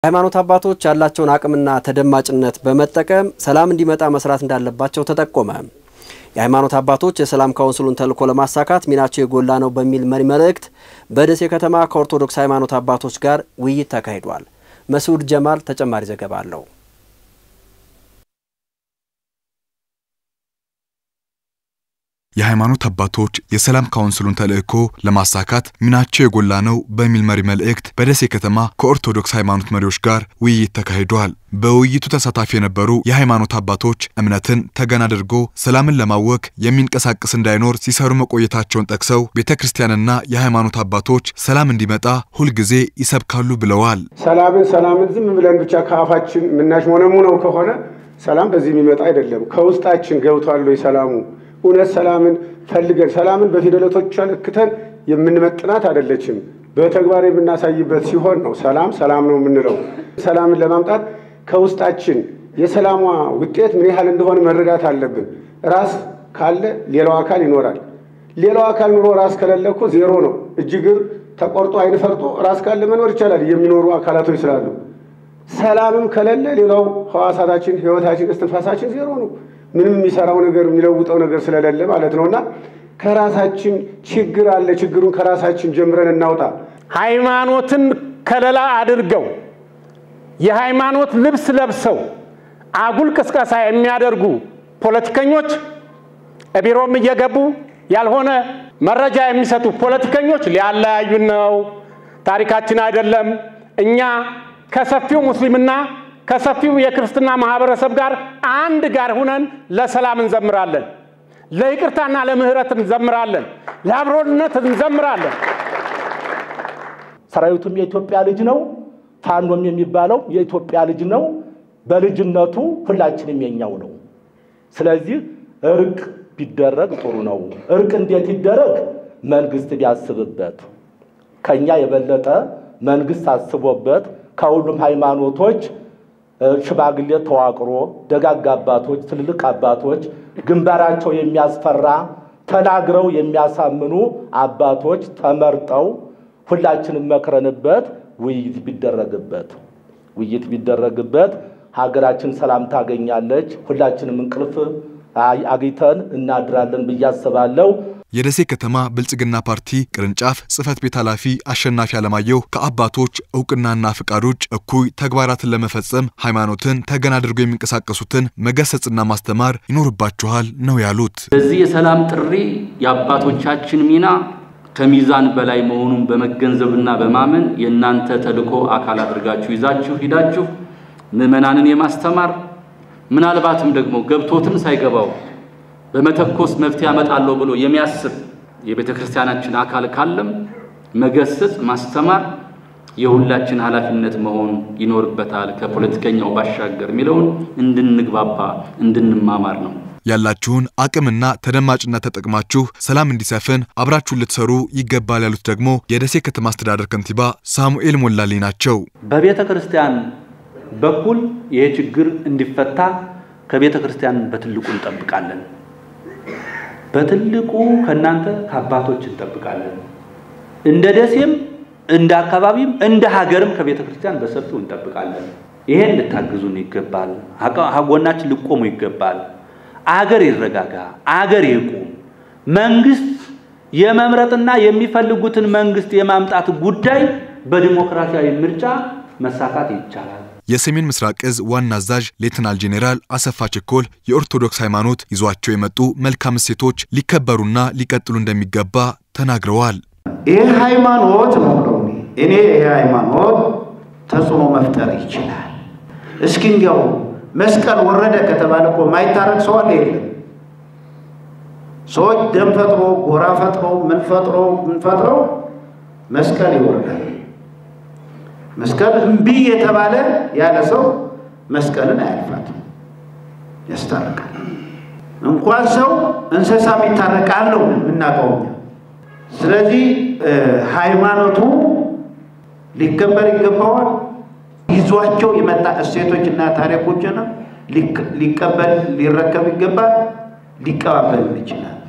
የሃይማኖት አባቶች ያላቸውን አቅምና ተደማጭነት በመጠቀም ሰላም እንዲመጣ መስራት እንዳለባቸው ተጠቆመ። የሃይማኖት አባቶች የሰላም ካውንስሉን ተልዕኮ ለማሳካት ሚናቸው የጎላ ነው በሚል መሪ መልእክት በደሴ ከተማ ከኦርቶዶክስ ሃይማኖት አባቶች ጋር ውይይት ተካሂዷል። መስዑድ ጀማል ተጨማሪ ዘገባ አለው። የሃይማኖት አባቶች የሰላም ካውንስሉን ተልዕኮ ለማሳካት ሚናቸው የጎላ ነው በሚል መሪ መልእክት በደሴ ከተማ ከኦርቶዶክስ ሃይማኖት መሪዎች ጋር ውይይት ተካሂዷል። በውይይቱ ተሳታፊ የነበሩ የሃይማኖት አባቶች እምነትን ተገን አድርጎ ሰላምን ለማወክ የሚንቀሳቀስ እንዳይኖር ሲሰሩ መቆየታቸውን ጠቅሰው ቤተ ክርስቲያንና የሃይማኖት አባቶች ሰላም እንዲመጣ ሁልጊዜ ይሰብካሉ ብለዋል። ሰላምን ሰላምን ዝም ብለን ብቻ ከአፋችን የምናሽሞነሙነው ከሆነ ሰላም በዚህ የሚመጣ አይደለም። ከውስጣችን ገብቷል ወይ ሰላሙ እውነት ሰላምን ፈልገን ሰላምን በፊደለቶቿ ለክተን የምንመጥናት አይደለችም። በተግባር የምናሳይበት ሲሆን ነው ሰላም ሰላም ነው የምንለው። ሰላምን ለማምጣት ከውስጣችን የሰላሟ ውጤት ምን ያህል እንደሆነ መረዳት አለብን። ራስ ካለ ሌላው አካል ይኖራል። ሌላው አካል ኑሮ ራስ ከሌለ እኮ ዜሮ ነው። እጅ እግር ተቆርጦ አይን ፈርጦ ራስ ካለ መኖር ይቻላል የሚኖሩ አካላቶች ስላሉ። ሰላምም ከሌለ ሌላው ህዋሳታችን፣ ህይወታችን፣ እስትንፋሳችን ዜሮ ነው። ምንም የሚሰራው ነገር የሚለውጠው ነገር ስለሌለ ማለት ነው። እና ከራሳችን ችግር አለ። ችግሩን ከራሳችን ጀምረን እናውጣ። ሃይማኖትን ከለላ አድርገው የሃይማኖት ልብስ ለብሰው አጉል ቅስቀሳ የሚያደርጉ ፖለቲከኞች ቢሮም እየገቡ ያልሆነ መረጃ የሚሰጡ ፖለቲከኞች ሊያለያዩን ነው። ታሪካችን አይደለም። እኛ ከሰፊው ሙስሊምና ከሰፊው የክርስትና ማህበረሰብ ጋር አንድ ጋር ሁነን ለሰላም እንዘምራለን፣ ለይቅርታና ለምህረት እንዘምራለን፣ ለአብሮነት እንዘምራለን። ሰራዊቱም የኢትዮጵያ ልጅ ነው። ፋኖም የሚባለው የኢትዮጵያ ልጅ ነው። በልጅነቱ ሁላችንም የኛው ነው። ስለዚህ እርቅ ቢደረግ ጥሩ ነው። እርቅ እንዴት ይደረግ? መንግስት ቢያስብበት፣ ከኛ የበለጠ መንግስት አስቦበት ከሁሉም ሃይማኖቶች ሽማግሌ ተዋቅሮ ደጋግ አባቶች፣ ትልልቅ አባቶች ግንባራቸው የሚያስፈራ ተናግረው የሚያሳምኑ አባቶች ተመርጠው ሁላችንም መክረንበት ውይይት ቢደረግበት ውይይት ቢደረግበት ሀገራችን ሰላም ታገኛለች። ሁላችንም እንቅልፍ አግኝተን እናድራለን ብዬ አስባለሁ። የደሴ ከተማ ብልጽግና ፓርቲ ቅርንጫፍ ጽህፈት ቤት ኃላፊ አሸናፊ አለማየሁ ከአባቶች እውቅናና ፍቃድ ውጭ እኩይ ተግባራትን ለመፈጸም ሃይማኖትን ተገን አድርገው የሚንቀሳቀሱትን መገሰጽና ማስተማር ይኖርባችኋል ነው ያሉት። በዚህ የሰላም ጥሪ የአባቶቻችን ሚና ከሚዛን በላይ መሆኑን በመገንዘብና በማመን የእናንተ ተልዕኮ አካል አድርጋችሁ ይዛችሁ ሂዳችሁ ምዕመናንን የማስተማር ምናልባትም ደግሞ ገብቶትም ሳይገባው በመተኮስ መፍትሄ ያመጣለሁ ብሎ የሚያስብ የቤተ ክርስቲያናችን አካል ካለም መገሰጽ፣ ማስተማር የሁላችን ኃላፊነት መሆን ይኖርበታል። ከፖለቲከኛው ባሻገር የሚለውን እንድንግባባ እንድንማማር ነው። ያላችሁን አቅምና ተደማጭነት ተጠቅማችሁ ሰላም እንዲሰፍን አብራችሁን ልትሰሩ ይገባል ያሉት ደግሞ የደሴ ከተማ አስተዳደር ከንቲባ ሳሙኤል ሞላሌ ናቸው። በቤተ ክርስቲያን በኩል ይሄ ችግር እንዲፈታ ከቤተ ክርስቲያን በትልቁ እንጠብቃለን። በትልቁ ከእናንተ ከአባቶች እንጠብቃለን። እንደ ደሴም እንደ አካባቢም እንደ ሀገርም ከቤተ ክርስቲያን በሰፊው እንጠብቃለን። ይሄን ልታግዙን ይገባል። ጎናችን ልቆሙ ይገባል። አገር ይረጋጋ፣ አገር ይቁም። መንግስት የመምረጥና የሚፈልጉትን መንግስት የማምጣት ጉዳይ በዲሞክራሲያዊ ምርጫ መሳካት ይቻላል። የሰሜን ምስራቅ እዝ ዋና አዛዥ ሌትናል ጄኔራል አሰፋ ቸኮል የኦርቶዶክስ ሃይማኖት ይዟቸው የመጡ መልካም እሴቶች ሊከበሩና ሊቀጥሉ እንደሚገባ ተናግረዋል። ይህ ሃይማኖት ነው ነው እኔ ይህ ሃይማኖት ተጽዕኖ መፍጠር ይችላል። እስኪ እንዲያው መስቀል ወረደ ከተባለ እኮ ማይታረቅ ሰው አለ የለም። ሰዎች ደም ፈጥሮ ጎራ ፈጥሮ ምን ፈጥሮ ምን ፈጥረው መስቀል ይወርዳል። መስቀል እምቢ የተባለ ያለ ሰው መስቀልን አያልፋትም፣ ያስታርቃል። እንኳን ሰው እንስሳም ይታረቃል ነው የምናውቀው። ስለዚህ ሃይማኖቱ ሊከበር ይገባዋል። ይዟቸው የመጣ እሴቶችና ታሪኮችን ሊቀበል ሊረከብ ይገባል። ሊቀባበል ይችላል።